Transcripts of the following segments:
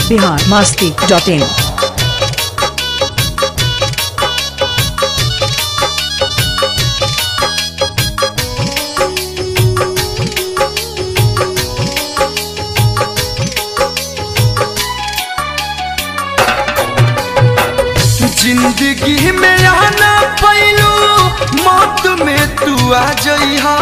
Bihar Masti dot in जिंदगी में आना पैलू मौत में तू आ जइहा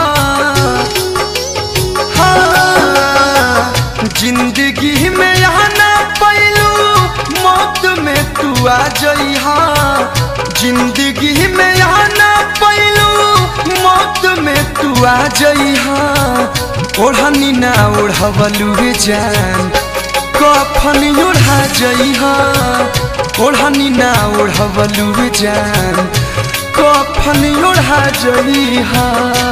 हाँ, जिंदगी में आना पैलू मौत में तू आ जइहा जिंदगी में आना पैलू मौत में तू आ जइहा ओढ़नी ना ओढ़वलू जान कफन ओढ़ा जइहा ओढ़नी ना ओढ़वलू जान कफन ओढ़ा जइहा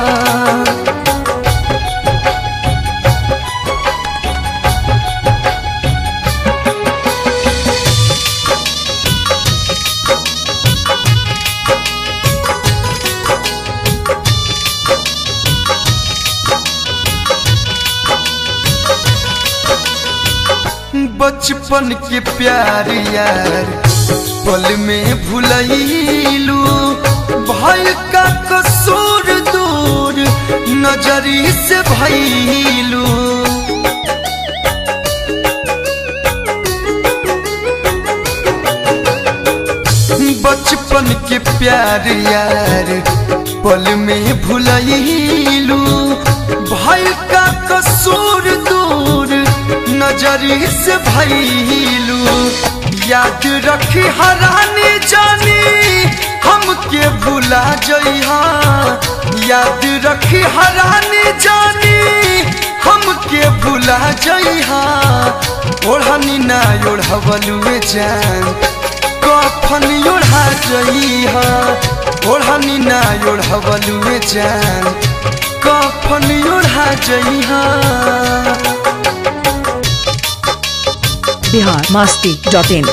बचपन के प्यार यार पल में भुलैलू भय का कसूर दूर नजरी से भैलू बचपन के प्यार यार पल में भुलैलू भय का कसूर दूर नजरी से भैलू याद रखी हरानी जानी हमके भुला जइहा याद रखी हरानी जानी हमके भुला जइहा ओढ़नी ना ओढ़वलू जान कफन ओढ़ा जइहा ओढ़नी ना ओढ़वलू जान कफन ओढ़ा जइहा बिहार मास्ती डॉट इन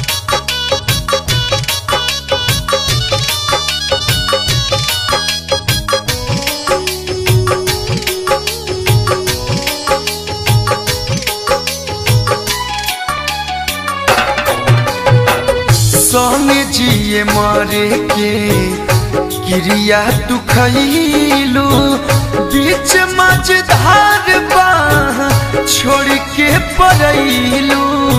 संगे जिए मरे के क्रिया तू खैलू बीच मझधार बाह छोड़ के पड़ैलू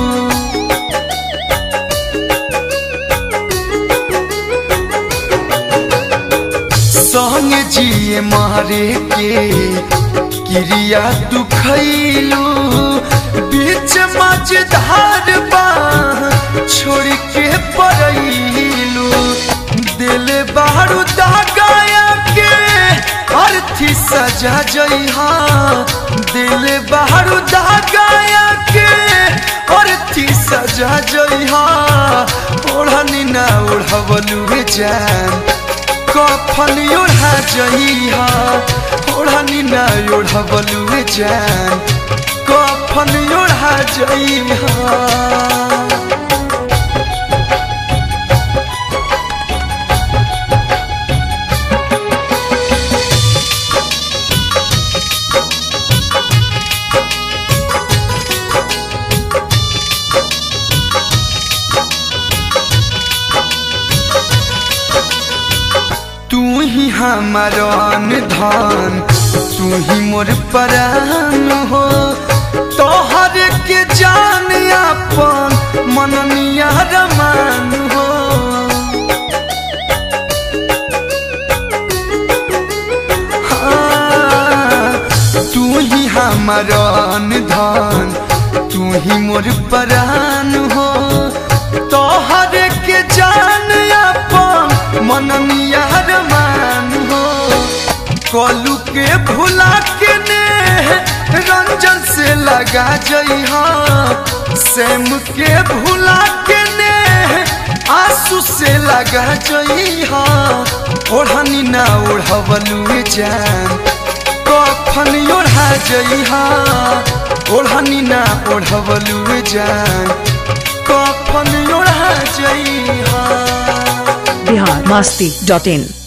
संगे जिए मारे के क्रिया तू खैलू बीच मझधार बाह छोड़ के पड़ैलू दिल बारू दगाया के अर्थी सजा जइहा दिल बारू दगाया के अर्थी सजा जइहा ओढ़नी ना ओढ़वलू जान कफन ओढ़ा जइहा ओढ़नी ना ओढ़वलू जान कफन ओढ़ा जइहा तू ही हमारन धन तू ही मोर परान हो तोहर के जान अपन मननिया रमान हो हाँ, तू ही हमारन धन तू ही मोर परान हो तोहर के जान अपन मननिया रमान हो कलू के भुला के ने रंजन से लगा जइहा सेम के भुला के ने आंसू से लगा जइहा ओढ़नी ना ओढ़वलू जान कफन ओढ़ा जइहा ओढ़नी ना ओढ़वलू जान कफन ओढ़ा जइहा बिहार मास्ती डॉट इन